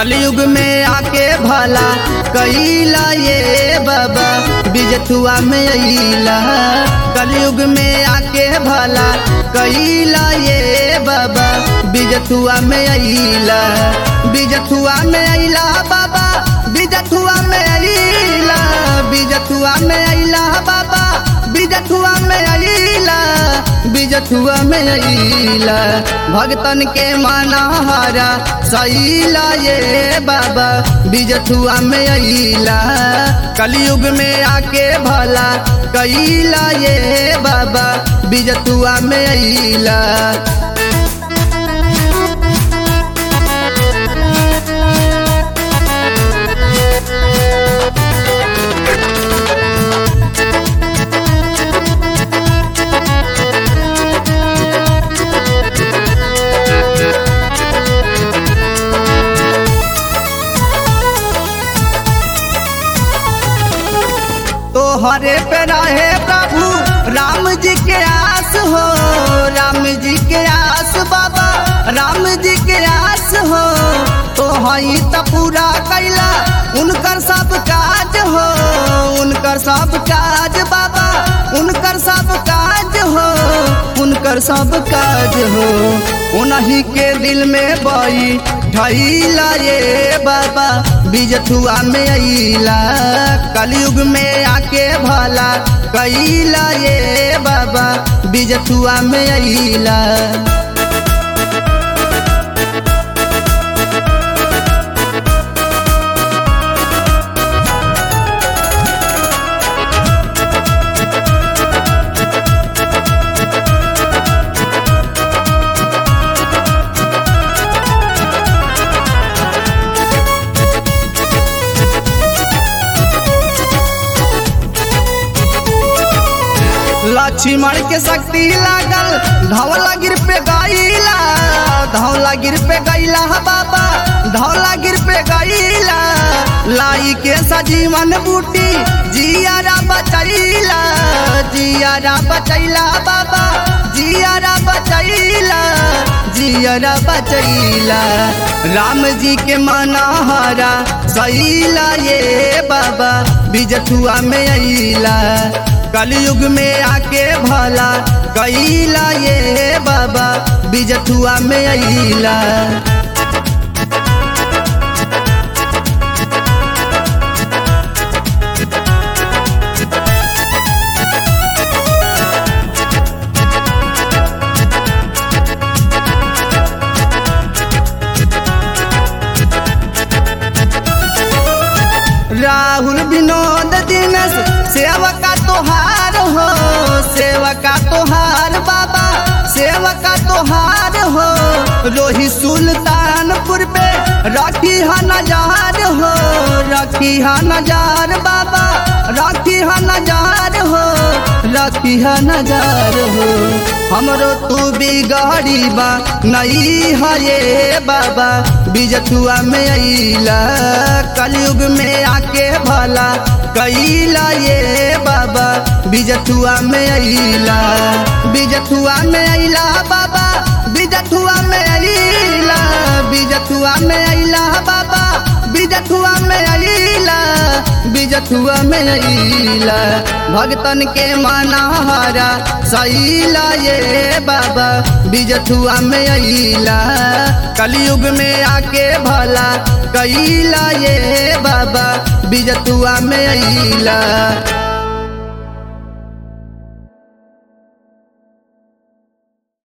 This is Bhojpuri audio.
कलयुग में आके भला कैला ये बाबा बिजथुआ में अइला कलयुग में आके भला कैला ये बाबा बिजथुआ में अइला बिजथुआ में अइला बाबा बिजथुआ में अइला बिजथुआ में अइला बाबा बिजथुआ में अइला बिजथुआ में अइला भगतन के मानहारा सैला ये बाबा बिजथुआ में अइला कलयुग में आके भला कैला ये बाबा बिजथुआ में अइला तोहरे पे रहे प्रभु राम जी के आस हो राम जी के आस बाबा राम जी के आस हो तो हई त पूरा कैला उनकर सब काज हो उनकर सब काज बाबा उनकर सब काज हो उनकर सब काज हो उन्हीं के दिल में बई ठैला ये बाबा बिजथुआ में अइला कलयुग में आके भला कैला ये बाबा बिजथुआ में अइला लक्ष्मण के शक्ति लागल धौला गिर पे गईला धौला गिर पे गईला बाबा धौला गिर पे गईला लाई के सजीवन बूटी जियारा बचैला जियारा बचैला बाबा जियारा बचैला जियारा बचैला राम जी के मनहरा सैला ये बाबा बिजथुआ में अइला कलयुग में आके भला कैला ये बाबा बिजथुआ में अइला राहुल विनोद दिनस सेवका तोहार हो सेवका तोहार बाबा सेवका तोहार हो रोही सुल्तानपुर पे रखी हा नजार हो रखी हा नजार बाबा रखी हा नजार हो रखी हा नजार हो हमरो तू बिगड़ी बा नहीं है ये बाबा बिजथुआ में अइला कलयुग में आके भला कैला ये बाबा बिजथुआ में अइला बिजथुआ में अइला बाबा बिजथुआ में अइला बिजथुआ में अइला बाबा बिजथुआ में अइला बिजथुआ में अइला भगतन के मनहारा सैला ये बाबा बिजथुआ में अइला कलयुग में आके भला कैला ये बाबा बिजथुआ में अइला